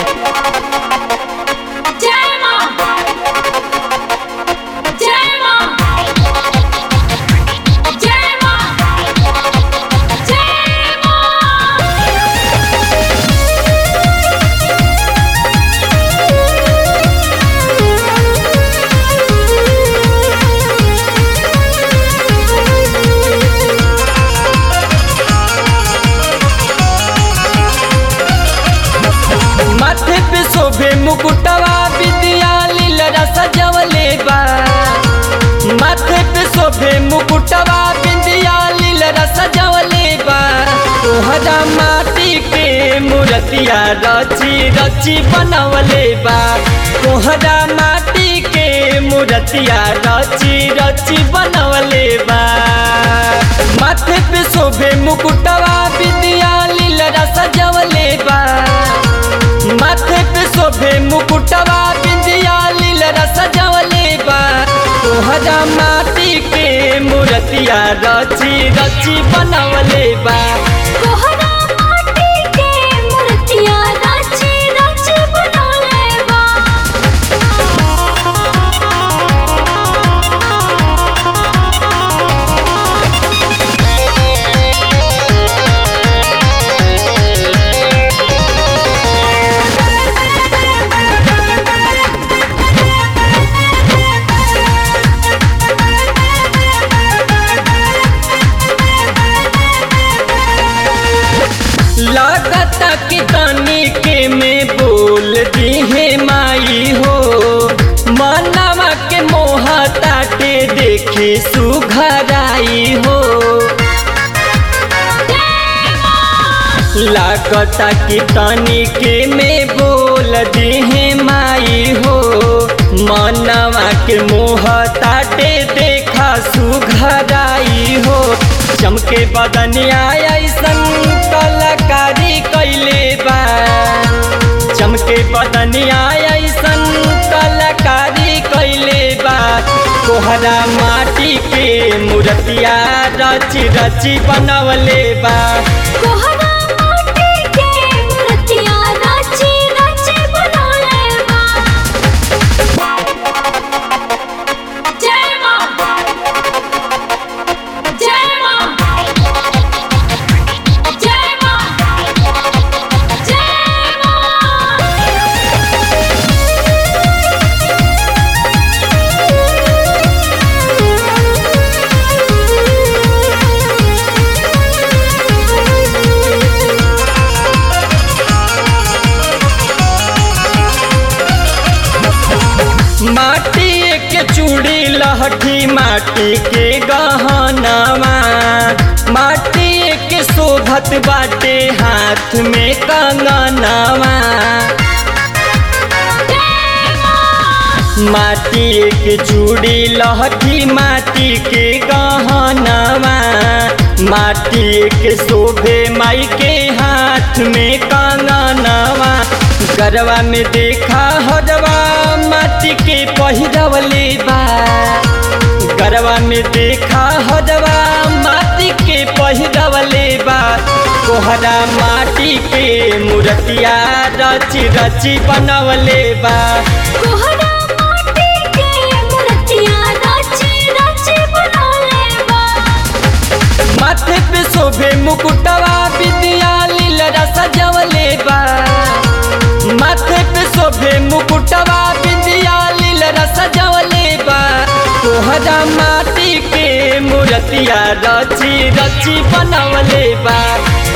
जय मां जय मां जय मां जय मां माथे पे शोभे मुकुटवा विद्या लीलरा सजवले बा माथे पे शोभे मुकुटवा विद्या लीलरा सजवले बा तोहरा माटी के मूर्तिया रची रची बनवले बा तोहरा माटी के मूर्तिया रची रची बनवले बा माथे पे शोभे मुकुटवा विद्या लीलरा सजवले बा माथे पे शोभे मुकुटवा बिंदिया लीलरा सजवले बा तोहरा माटी के मूर्तिया रची रची बनवले बा तोहरा माटी के मूर्तिया राची राची बनौले बा लागता कि तनी के में बोल दी है माई हो मनवा के मोह ताटे देखे सुघराई हो लागता कि तनी के में बोल दी है माई हो मनवा के मोह ताटे देखा सुघराई हो चमके बदनिया ऐसन कलाकारी कैले बा चमके बदनिया ऐसन कलाकारी कैले बा कोहरा माटी के मूर्तिया रची रची बनवले बा तोहरा माटी के मूर्तिया राची राची बनौले बा जय मां जय मां जय मां जय मां माटी के चूड़ी लहठी माटी के गहनवा माटी के शोभत बाटे हाथ में कंगनवा माटी के चूड़ी लहठी माटी के गहनवा माटी के शोभे माई के हाथ में कंगनवा गरवा में देखा हरवा माटी के पहिरवले बा गरवा में देखा हरवा माटी के पहिरवले बा कोहरा माटी के मूर्तिया रची रची बनवले बा तोहरा माटी के मूर्तिया राची राची बनौले बा माथे पे शोभे मुकुटवा विद्या लीलरा सजवले बा माथे पे शोभे मुकुटवा विद्या लीलरा सजवले बा तोहरा माटी के मूर्तिया रची रची बनवले बा